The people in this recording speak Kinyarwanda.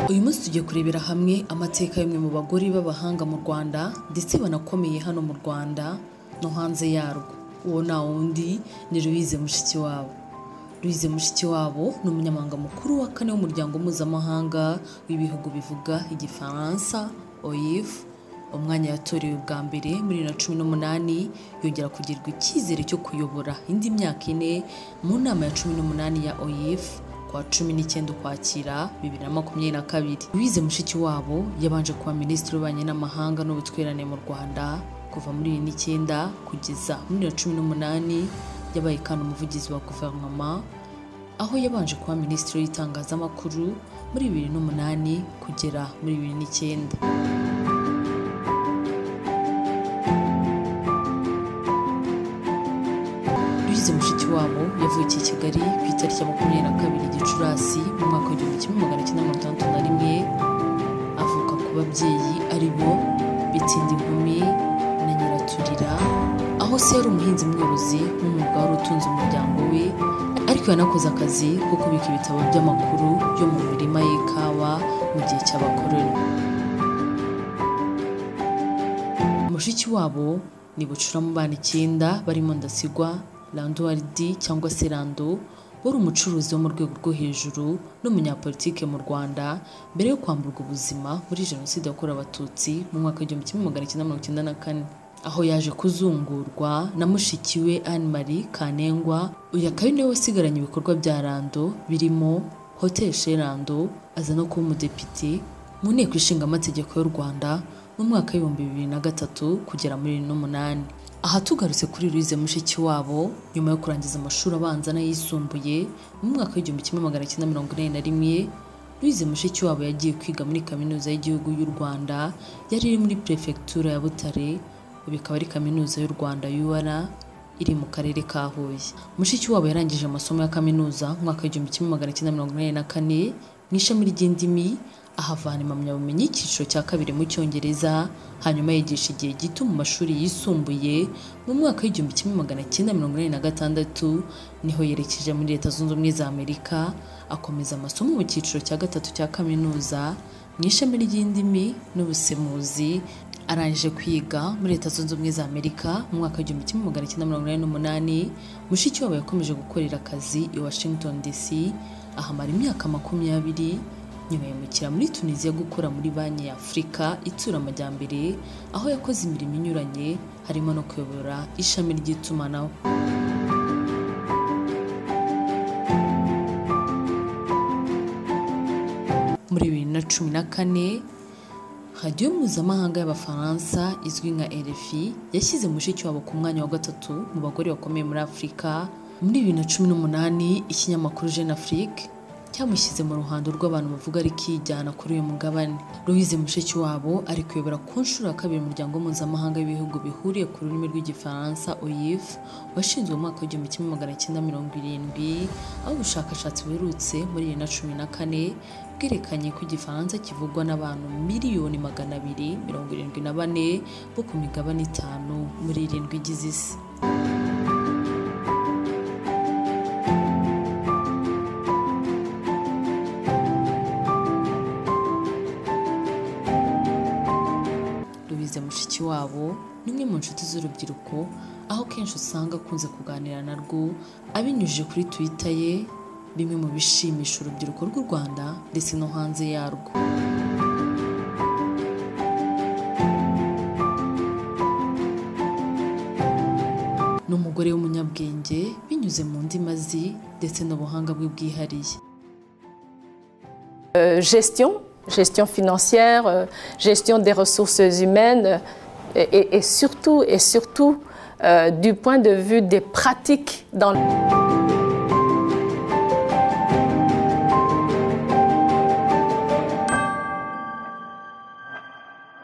uyu munsi tugiye kurebera hamwe amateka y'umwe mu bagore b'abahanga mu Rwanda ndetse banakomeye hano mu Rwanda no hanze yarwo uwo nta wundi ni Louise Mushikiwabo Louise Mushikiwabo ni umunyamabanga mukuru wa kane w'umuryango mpuzamahanga w'ibihugu bivuga igifaransa OIF umwanya yatorewe bwa mbere muri bibiri na cumi n'umunani yongera kugirirwa icyizere cyo kuyobora indi myaka ine mu nama ya cumi n'umunani ya OIF kuwa cumi n'icyenda ukwakira bibiri na makumyabiri na kabiri Louise Mushikiwabo yabanje kuba minisitiri w'ububanyi n'amahanga n'ubutwererane mu Rwanda kuva muri bibiri n'icyenda kugeza muri bibiri na cumi n'umunani yabaye kandi umuvugizi wa guverinoma aho yabanje kuba minisitiri w'itangazamakuru muri bibiri n'umunani kugera muri bibiri n'icyenda Louise Mushikiwabo yavukiye i Kigali ku itariki ya makumyabiri na kabiri Gicurasi mu mwaka w'igihumbi kimwe magana cyenda mirongo itandatu na rimwe avuka ku babyeyi ari bo Bitindi Nkumi na Nyiraturira aho se yari umuhinzi mworozi n'umwuga wari utunze umuryango we ariko yanakoze akazi ko kubika ibitabo by'amakuru yo mu mirima y'ikawa mu gihe cy'abakoroni mushiki wabo ni bucura mu bana icyenda barimo ndasigwa randuwaridi cyangwa se rando wari umucuruzi wo mu rwego rwo hejuru n'umunyapolitike mu rwanda mbere yo kwamburwa ubuzima muri jenoside yakorewe abatutsi mu mwaka w'igihumbi kimwe magana cyenda mirongo icyenda na kane aho yaje kuzungurwa na mushiki we anne marie kanengwa uyu akaba ari nawe wasigaranye ibikorwa bya rando birimo hotel chez rando aza no kuba umudepite mu nteko ishinga amategeko y'u rwanda mu mwaka w'ibihumbi bibiri na gatatu kugera muri bibiri n'umunani aha tugarutse kuri Louise Mushikiwabo nyuma yo kurangiza amashuri abanza n'ayisumbuye mu mwaka w'igihumbi kimwe magana cyenda mirongo inani na rimwe Louise Mushikiwabo yagiye kwiga muri kaminuza y'igihugu y'u Rwanda yari iri muri Prefecture ya Butare ubu ikaba ari kaminuza y'u Rwanda UR iri mu karere ka Huye Mushikiwabo yarangije amasomo ya kaminuza mu mwaka w'igihumbi kimwe magana cyenda mirongo inani na kane mu ishami ry'indimi ahavana impamyabumenyi y'icyiciro cya kabiri mu cyongereza hanyuma yigisha igihe gito mu mashuri yisumbuye mu mwaka w'igihumbi kimwe magana cyenda mirongo inani na gatandatu niho yerekeje muri leta zunze ubumwe za amerika akomeza amasomo mu cyiciro cya gatatu cya kaminuza mu ishami ry'indimi n'ubusemuzi arangije kwiga muri leta zunze ubumwe za amerika mu mwaka w'igihumbi kimwe magana cyenda mirongo inani n'umunani mushikiwabo yakomeje gukorera akazi i washington dc ahamara imyaka makumyabiri nyuma yimukira muri tunisiya gukora muri banki ya afurika itura amajyambere aho yakoze imirimo inyuranye harimo no kuyobora ishami ry'itumanaho muri bibiri na cumi na kane radiyo mpuzamahanga y'abafaransa izwi nka RFI yashyize mushiki wabo ku mwanya wa gatatu mu bagore bakomeye muri afurika muri bibiri na cumi n'umunani ikinyamakuru jeune afrique cyamushyize mu ruhando rw'abantu bavuga ari kijyana kuri uyu mugabane Louise Mushikiwabo ari kuyobora ku nshuro ya kabiri umuryango mpuzamahanga w'ibihugu bihuriye ku rurimi rw'igifaransa OIF washinzwe mu mwaka w'igihumbi kimwe magana cyenda mirongo irindwi aho ubushakashatsi buherutse muri bibiri na cumi na kane bwerekanye ko igifaransa kivugwa n'abantu miliyoni magana abiri mirongo irindwi na bane bo ku migabane itanu muri irindwi igize isi mushiki wabo ni umwe mu nshuti z'urubyiruko aho kenshi usanga akunze kuganira narwo abinyujije kuri twita ye bimwe mu bishimisha urubyiruko rw'u Rwanda ndetse no hanze yarwo ni umugore w'umunyabwenge binyuze mu ndimi azi ndetse n'ubuhanga bwe bwihariye gestion gestion financière, gestion des ressources humaines et, et, et surtout, et surtout euh, du point de vue des pratiques dans le...